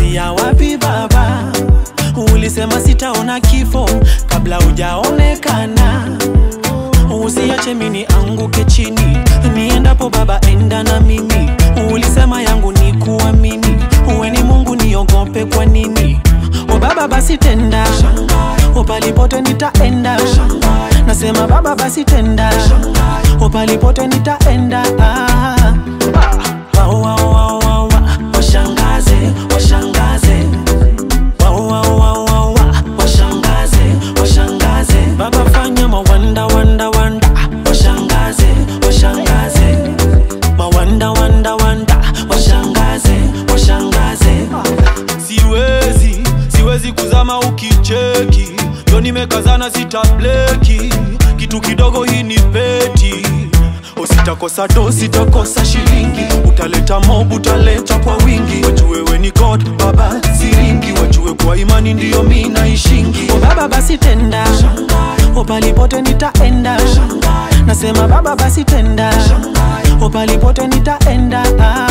ulianzia wapi baba? Ulisema sitaona kifo kabla hujaonekana. Usiache mini anguke chini, niendapo baba, enda na mimi. Ulisema yangu ni kuamini, uwe ni Mungu, niogope kwa nini? O baba, basi tenda, o palipote nitaenda. Nasema baba, basi tenda, o palipote nitaenda. Ah, ah. Wa, wa, wa, wa, wa. Washangaze, washangaze Wow, wow, wow, wow, wow. Washangaze, washangaze Baba fanya mawanda, wanda, wanda Washangaze, washangaze Mawanda, wanda, wanda Washangaze, washangaze siwezi siwezi kuzama ukicheki yo nimekazana sitableki kitu kidogo hii ni peti usitakosa do sitakosa shilingi utaleta mob utaleta kwa wingi wajue we ni god baba siringi wajue kwa imani ndiyo mi naishingi O baba basi tenda O palipote nitaenda Nasema baba basi tenda O palipote nitaenda ah.